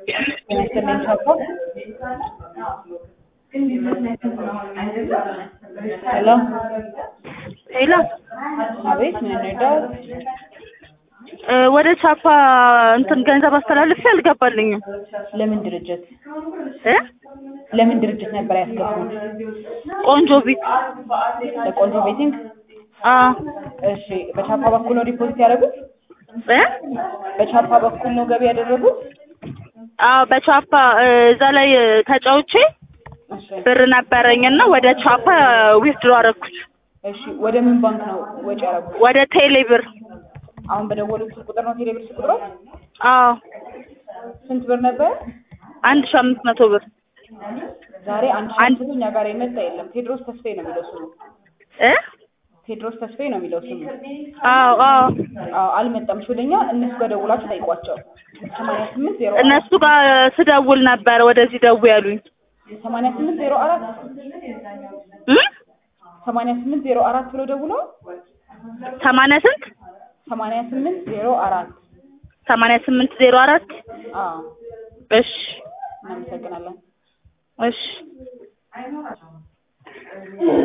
ይመስልኝ ቻፓ ሄሎ ሄሎ አቤት ምን እንርዳው? እ ወደ ቻፓ እንትን ገንዘብ አስተላልፌ አልገባልኝም ለምን ድርጅት እ ለምን ድርጅት ነበር ያስገቡት? ቆንጆ ቤት ለቆንጆ ቤቲንግ? አ እሺ በቻፓ በኩል ነው ዲፖዚት ያደረጉት? እ በቻፓ በኩል ነው ገቢ ያደረጉት? አ በቻፓ እ እዛ ላይ እ ተጫውቼ እሺ ብር ነበረኝና ወደ ቻፓ ዊዝድሮ አደረኩት እሺ ወደ ምን ባንክ ነው ወጪ ያደረጉት? ወደ ቴሌ ብር አሁን በደወሉት ስልክ ቁጥር ነው ቴሌብር ስልክ ቁጥሩ? አዎ ስንት ብር ነበር? አንድ ሺህ አምስት መቶ ብር ዛሬ አንድ ሺህ አምስት እኛ ጋር የመጣ የለም። ቴድሮስ ተስፋዬ ነው የሚለው ስሙ። እ ቴድሮስ ተስፋዬ ነው የሚለው ስሙ። አዎ አዎ አዎ አልመጣም። እሺ ወደኛ እነሱ ጋር ደውላችሁ ጠይቋቸው። ሰማንያ ስምንት ዜሮ እነሱ ጋር ስደውል ነበር ወደዚህ ደው ያሉኝ ሰማንያ ስምንት ዜሮ አራት እ ሰማንያ ስምንት ዜሮ አራት ብሎ ደውሎ ሰማንያ ስንት ሰማንያ ስምንት ዜሮ አራት ሰማንያ ስምንት ዜሮ አራት አዎ እሺ እናመሰግናለን። እሺ